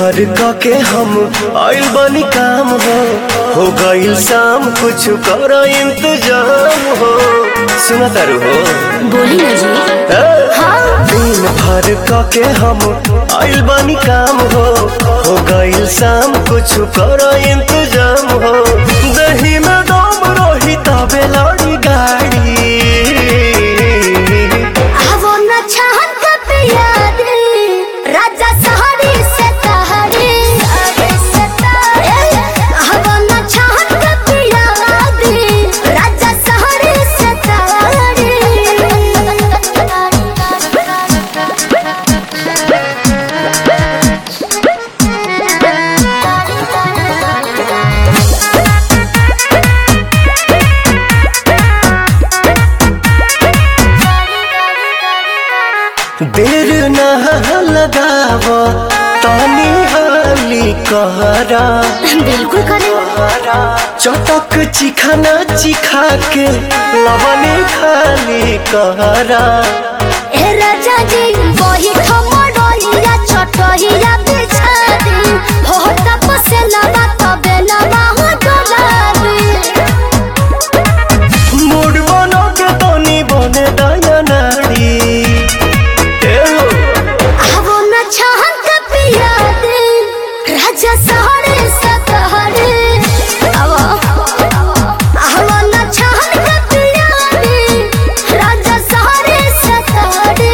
भर क के हम आइल बनी काम हो हो गइल शाम कुछ कर इंतजाम हो सुना तारू हो बोली ना जी ए? हाँ दिन भर क के हम आइल बनी काम हो हो गइल शाम कुछ कर इंतजाम हो दही में दम रही तबे लड़ी गाड़ी आवो न छहन कब याद राजा सहरी से तहरी आवो न छहन कब याद राजा सहरी से देर न लगाव तानी हाली कहरा बिल्कुल करे चटक चिखाना चिखा के लवने खाली कहरा ए राजा जी वही ठमडोलिया छोटहिया बिछा दी हो तपसे लबा तबे लबा हो डोलाबी मूड बनो के तनी बने दया नाड़ी ए हो, आवो न छहन के पिया दे राजा सहरे सतहरे आवो आवो न छहन के पिया दे राजा सहरे सतहरे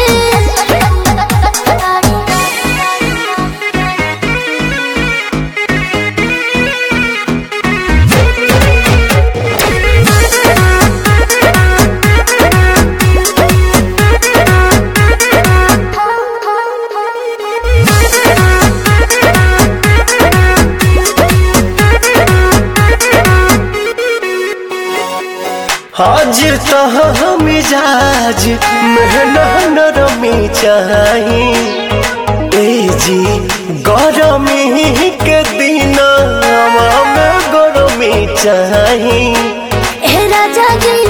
हाजिर तह मिजाज मेहना नरमी चाही ए जी गरमी के दिन में गरमी चाही ए राजा जी